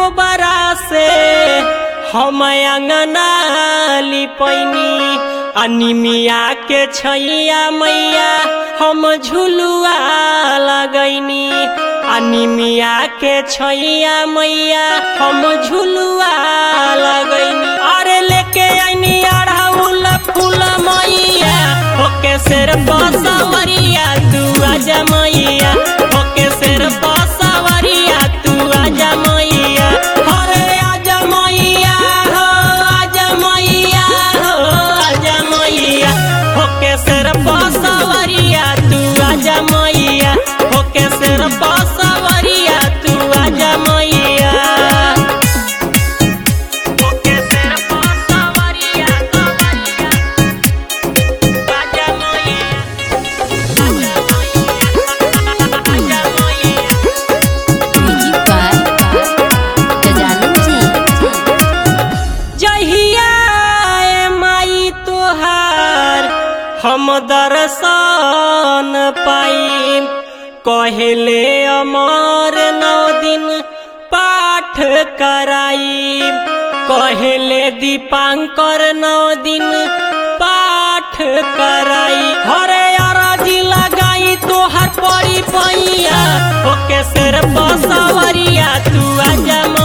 गोबरा से हम अंगना लिपैनी अनिमिया के छैया मैया हम झुलुआ लगैनी अनिमिया के छैया मैया हम झुलुआ लगैनी अरे लेके आइनी अड़हुल फूल मैया ओके सिर बसवरिया तू आजा मैया ओके सिर बसवरिया तू आजा मैया अरे आजा मैया हो आजा मैया हो आजा मैया ओके सिर बसवरिया तू आजा मैया ओके सिर बसवरिया तू आजा मैया ओके सिर बसवरिया तू आजा मैया म्यूजिक बाय गजानन जी जहिया ए माई तोहार हम दर्शन पाई कहले अमर नौ दिन पाठ कराई कहले दीपांकर नौ दिन पाठ कराई हरे अरजी लगाई तोहर पड़ी पैया ओके सिर बसवरिया तू आजा